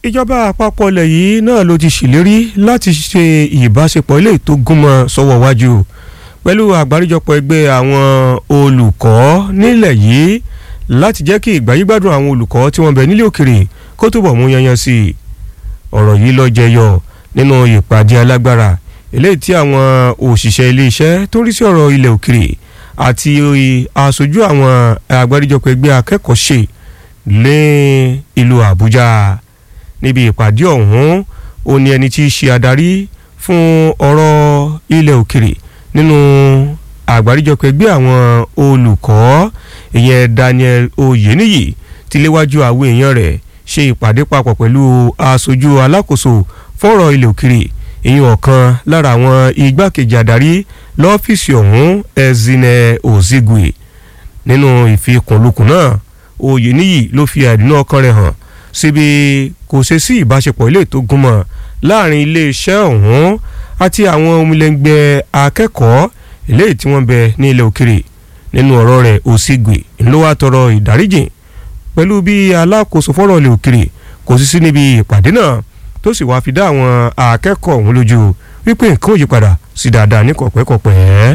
ìjọba àpapọ̀ ilẹ̀ yìí náà ló ti ṣèlérí láti ṣe ìbáṣepọ̀ ilé tó gúnmọ́ sọ́wọ́ wájú pẹ̀lú àgbáríjọpọ̀ ẹgbẹ́ àwọn olùkọ́ nílẹ̀ yìí láti jẹ́ kí ìgbáyégbádùn àwọn olùkọ́ tí wọ́n bẹ nílé òkèrè kó túbọ̀ mú yanyan sí i ọ̀rọ̀ yìí ló jẹyọ nínú ìpàdé alágbára eléyìí tí àwọn òṣìṣẹ́ iléeṣẹ́ tó rí sí ọ̀rọ̀ ilẹ̀ òkèrè àti aṣojú àwọn àgbáríjọpọ̀ ẹgbẹ́ akẹ́kọ̀ọ́ ṣe lé ìlú Àbújá níbi ìpàdé ọ̀hún ó ní ẹni tí í ṣe adarí fún ọ̀rọ̀ ilẹ̀ òkèrè nínú àgbáríjọpọ̀ ẹgbẹ́ àwọn olùkọ́ ìyẹn Daniel Oyeniyi ti léwájú àwọn èèyàn rẹ̀ ṣe ìpàdé papọ̀ pẹ̀lú aṣojú alákòóso fọ́rọ̀ ilẹ̀ òkèrè ìyẹn ọ̀kan lára àwọn igbákejì adarí lọ́fíìsì ọ̀hún Ezine Ozigwe nínú ìfikùnlukùn náà Oyeniyi ló fi àìdùnnú ọkàn rẹ̀ hàn síbi kò ṣe sí ìbáṣepọ̀ ilé tó gúnmọ́ láàrin iléeṣẹ́ ọ̀hún àti àwọn omilẹ̀ngbẹ́ akẹ́kọ̀ọ́ eléyìí tí wọ́n bẹ ní ilẹ̀ òkèrè nínú ọ̀rọ̀ rẹ̀ Osigwe ló wá tọrọ ìdáríjìn pẹ̀lú bí alákòóso fọ́rọ̀ ilẹ̀ òkèrè kò sí sí níbi ìpàdé náà tó sì wá fi dá àwọn akẹ́kọ̀ọ́ ọ̀hún lójú wípé nǹkan ò yí padà sí dáadáa ní kọ̀pẹ́kọ̀pẹ́.